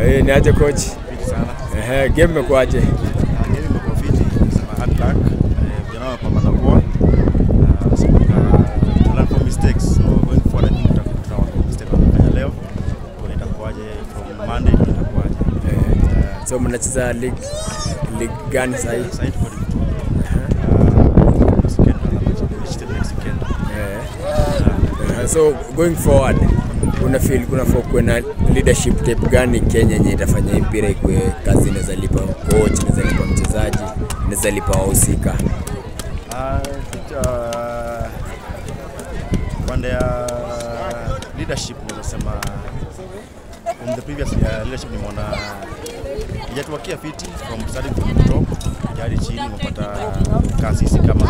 Eh, ni aje coach? Fiti sana. Ehe, game imekuaje? Ah, Game imekuwa fiti, sema hard luck. Eh, Vijana wamepambana poa. Ah, so, ah, to learn from mistakes. So going forward, I think tuta- tutaona from mistake wamefanya leo. Tuone itakuwaje from Monday tuone itakuwaje. Eh, so mnacheza league league gani sasa hivi? Sasa hivi tuko League Two. Ah, second round of match, state next weekend. Eh, so going forward una feel kuna for kuwe na leadership type gani Kenya yenye itafanya hii mpira ikuwe kazi inaweza lipa coach, inaweza lipa mchezaji, inaweza lipa wahusika. Ah, I think, ah, pande ya leadership nimesema from the previous uh, leadership nimeona ijatuwakia fiti from starting from the top hadi chini umepata kasisi kama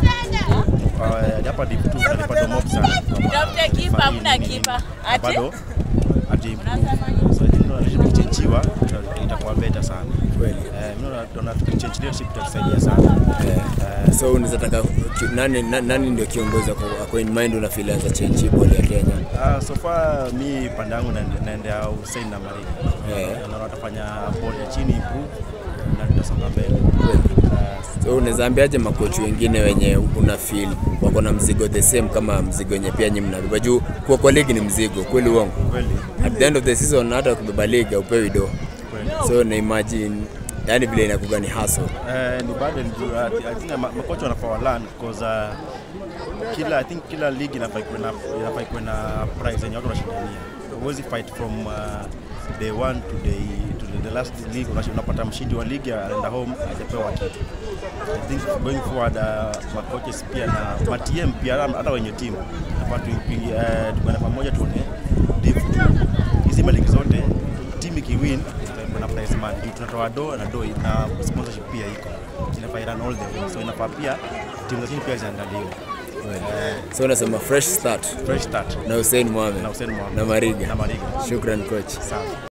uh, hapa div 2 tunalipata mob sana kama Tafute kipa, Fahim, hamna nini, kipa. na Ati? bado ati improve. so I think leadership ikichangiwa ita- itakuwa better sana Kweli. eh mimi naona tukichange leadership itatusaidia sana Eh, so unaweza taka ki- nani, na- nani ndio kiongozi wako wako in mind una feel as a change hii ball ya Kenya? Uh, so far mi pande yangu naende- naendea Hussein na Mariga. Eh. Naona watafanya ball ya chini improve na tutasonga mbele. Kweli. Uh, So unaweza ambiaje makochi wengine wenye una feel wako na mzigo the same kama mzigo yenye pia nyinyi mnabeba juu kuwa kwa ligi ni mzigo kweli uongo kweli at the end of the season hata ukibeba ligi haupewi do kweli. so na imagine yani vile inakuga ni hustle Eh, ni bado ni juu, uh, I think ma- makocha wanafaa wa learn because uh, kila I think kila league inafaa ikuwe na inafaa ikuwe na prize yenye watu wanashindania. Huwezi fight from uh, day one to day to the last league unash- unapata mshindi wa ligi anaenda home hajapewa kitu. I think going forward uh, makoches pia na ma TM pia hata hata wenye timu nafaa tu uh, tukwenda pamoja tuone div two hizi maligi zote timu ikiwin kuna prize money juu tunatoa do na do na sponsorship pia iko inafaa run all the way so inafaa pia timu za chini pia ziangaliwe eh, so unasema fresh start fresh start na Hussein Mohamed na Hussein Mohamed na Mariga na Mariga shukran coach sawa